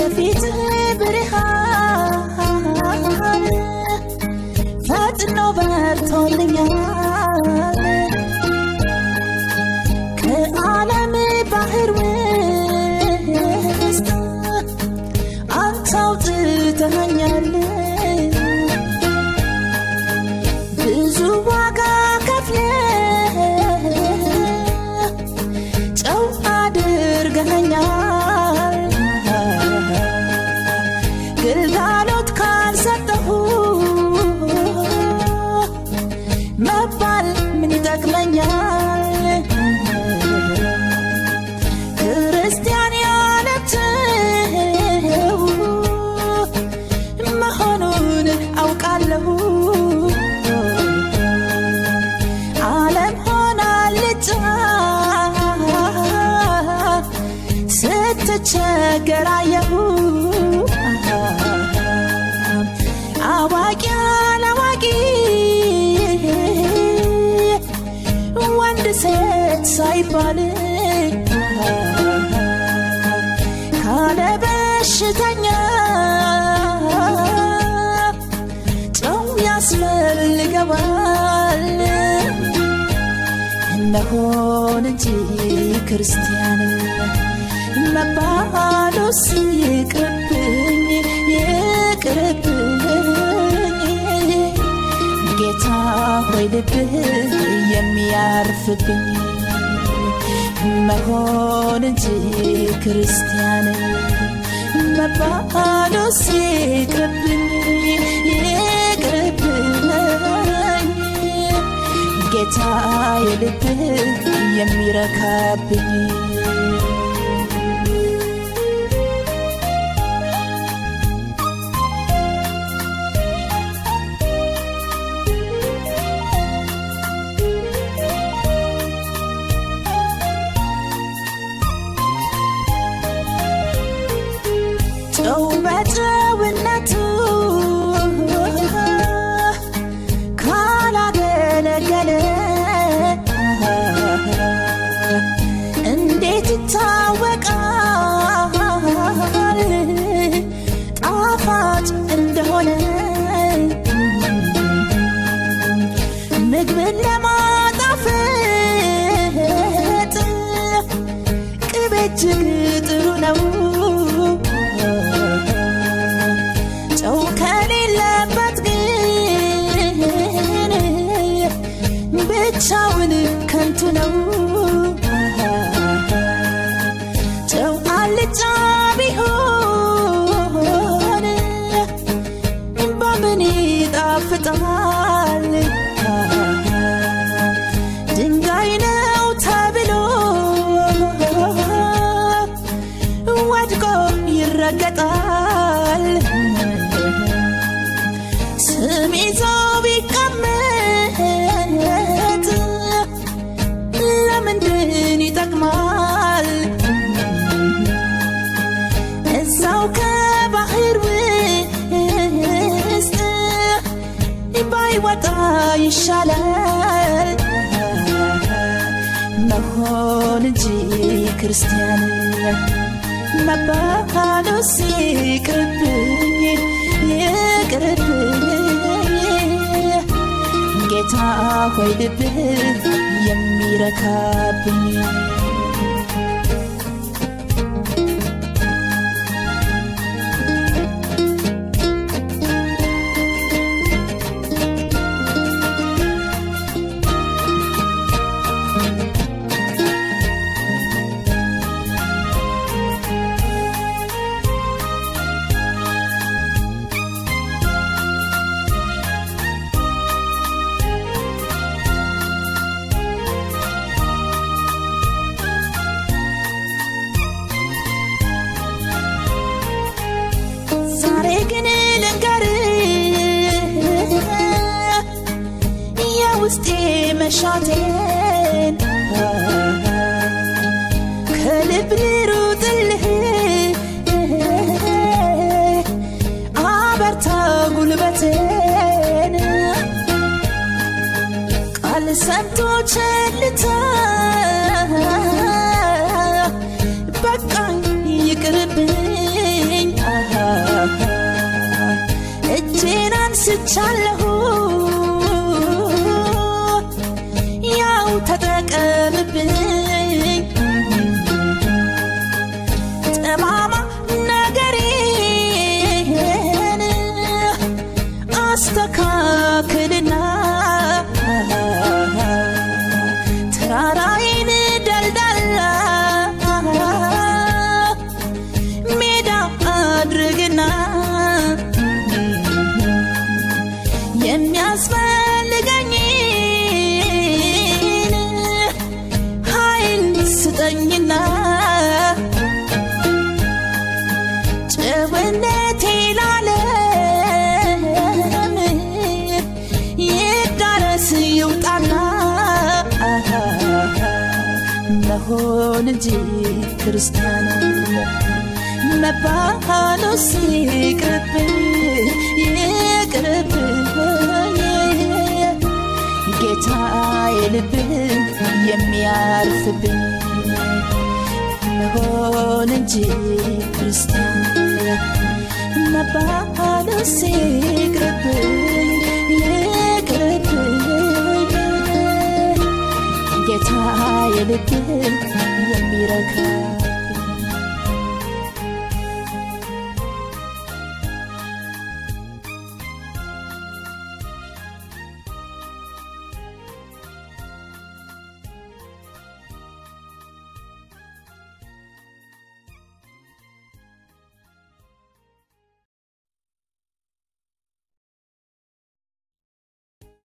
የፊት ብርሃን ፈጥኖ በርቶልኛል ከዓለም ባህር ውስጥ አንተ አውጥተኸኛል ብዙ ዋጋ ከፍለ ጨው አድርገኸኛል ግልጋሎት ካልሰጠሁ መባል ምን ይጠቅመኛል ክርስቲያን ያለትው መሆኑን አውቃለሁ ዓለም ሆናልጫ ስትቸገር አየሁ አዋቂ አላዋቂ ወንድ ሴት ሳይባል ካለ በሽተኛ ጨው ያስፈልገዋል እነሆን እንጂ ክርስቲያን መባሉስ ይቅርብኝ ይቅርብኝ ጌታ ሆይ ልብህ የሚያርፍብኝ መሆን እንጂ ክርስቲያን መባሉስ ይቅርብኝ ይቅርብኝ ጌታ የልብህ የሚረካብኝ ጨው በጨውነቱ ካላገለገለ እንዴት ይታወቃል ጣፋጭ እንደሆነ ምግብን ለማጣፈጥ ቅቤ እጅግ ጥሩ ነው ጨው ከሌለበት ግን ብቻውን ከንቱ ነው ጨው አልጫ ቢሆን በምን ይጣፍጣል ድንጋይ ነው ተብሎ ወድቆ ይረገጣል ስም ይዞ ቢቀመጥ ለምንድን ይጠቅማል እዛው ከባህር ውስጥ ባይወጣ ይሻላል መሆን እንጂ ክርስቲያን መባሉስ ይቅርብኝ ይቅርብኝ ጌታ ሆይ ልብህ የሚረካብኝ ዛሬ ግን ልንገር የውስጤ መሻቴን ከልብ ልሩጥልህ አበርታ ጉልበቴን ቃል ሰምቶ ቸልታ በቃኝ ይቅርብኝ መሆን እንጂ ክርስቲያን መባሉ ሲቅርብኝ ይቅርብኝ ጌታ የልብህ የሚያርፍብኝ መሆን እንጂ ክርስቲያን መባሉ ሲቅርብኝ ይቅርብኝ ጌታ የልብህ የሚረካ